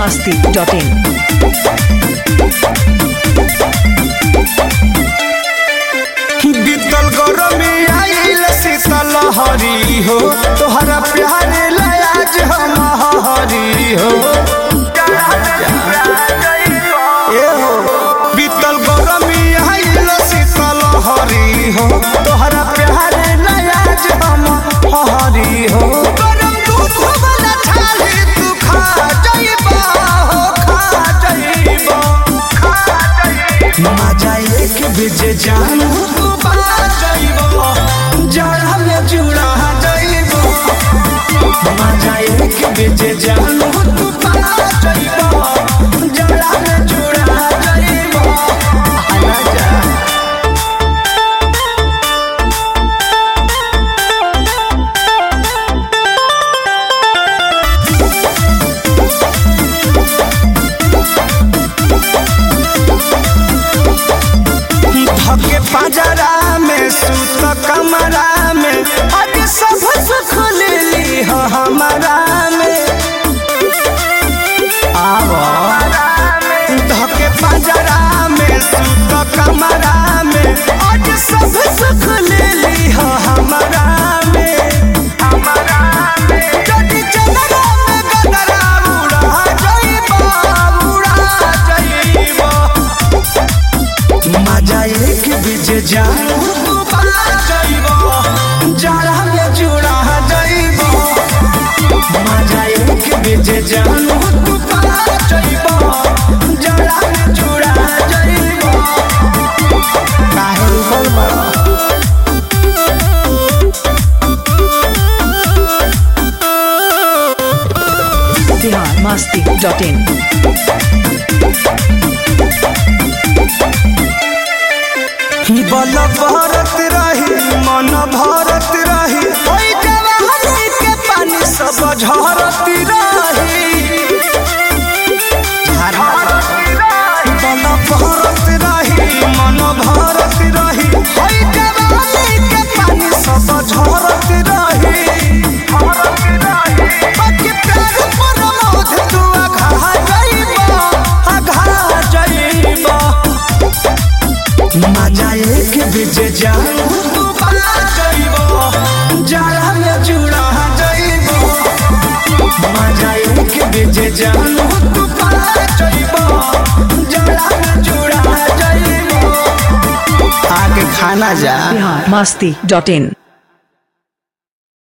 masti.in. बीतल गरमी आइल शीतल हरी हो तोहरा प्यारे लयाज हम हरी हो ए हो बीतल गरमी आइल शीतल हरी हो तोहरा प्यारे लयाज हम हरी हो गरम दूध वाला छाली तू खा जाइबा हो खा जाइबा मजा एक बेजे जान तू बना जाइबो जड़ा में जुड़ा जाइबो मजा एक बेजे जान तू बना जाइबो जड़ा में जुड़ा जाइबो आना जा धके पंजरा में सुत कमरा में अब सब सुख ले ली हो हमारा में आवो धके पंजरा में सुत कमरा में आज सब सुख ले ली हो हमारा में हमारा में जदी चलरा में गदरा उड़ा जाइबा उड़ा जाइबा मजा एक बीज जान तू बना जाइबो जड़ा में जुड़ा जाइबो मजा एक बीज जान तू बना जाइबो जड़ा में जुड़ा जाइबो काहे रुकल बा Bihar masti.in. बल भरत रही मन भरत रही ओई जवानी के पानी सब झरत रही बल भरत रही मन भरत रही ओई जवानी के पानी सब झरत रही बाकी प्यार पर मोध तू अघा जाइबा अघा जाइबा मजा एक बीज जान तू बना जाइबो जड़ा में जुड़ा जाइबो मजा एक बीज जान तू बना जाइबो जड़ा में जुड़ा जाइबो आगे खाना जा Bihar masti.in.